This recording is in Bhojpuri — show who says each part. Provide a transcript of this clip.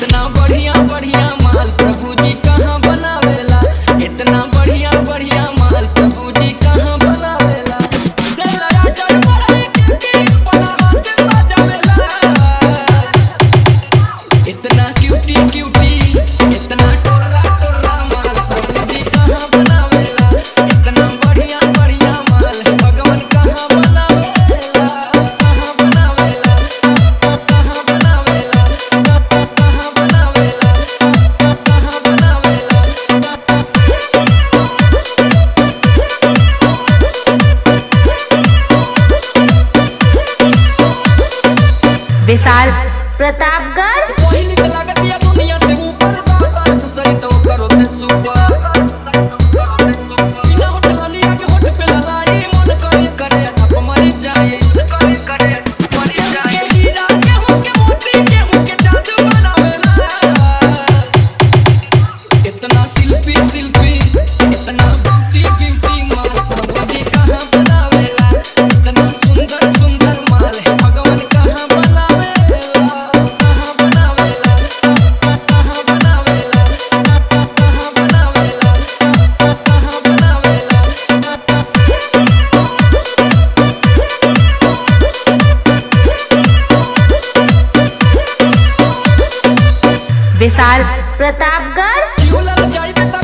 Speaker 1: इतना बढ़िया बढ़िया माल प्रभु जी कहाँ बनावेला इतना बढ़िया बढ़िया माल प्रभु जी कहाँ बनावेला लेला राजा बड़े क्यूटी पला हाथ सजावेला इतना क्यूटी क्यूटी इतना टोला टोला माल प्रभु जी कहाँ बनावेला इतना बढ़िया बढ़िया माल भगवान कहाँ बनावेला कहाँ बनावेला कहाँ बनावेला कहाँ बनावेला कहाँ बनावेला
Speaker 2: विशाल प्रतापगढ़
Speaker 1: पहिली के लागतिया दुनिया से ऊपर दाता दूसरी तो करो से सुपर बिना होठ हलिया के होठ पे ललाई मन करे करे थप मर जाए करे करे मर जाए हीरा गेहूं के मोती गेहूं के जादू बनावेला इतना शिल्पी शिल्पी इतना ब्यूटी ब्यूटी माल भगवान कहाँ बनावेला इतना सुंदर सुंदर माल है भगवान कहाँ बनावेला कहाँ बनावेला कहाँ बनावेला कहाँ बनावेला कहाँ बनावेला
Speaker 2: विशाल प्रतापगढ़
Speaker 1: झूलल जाइबे त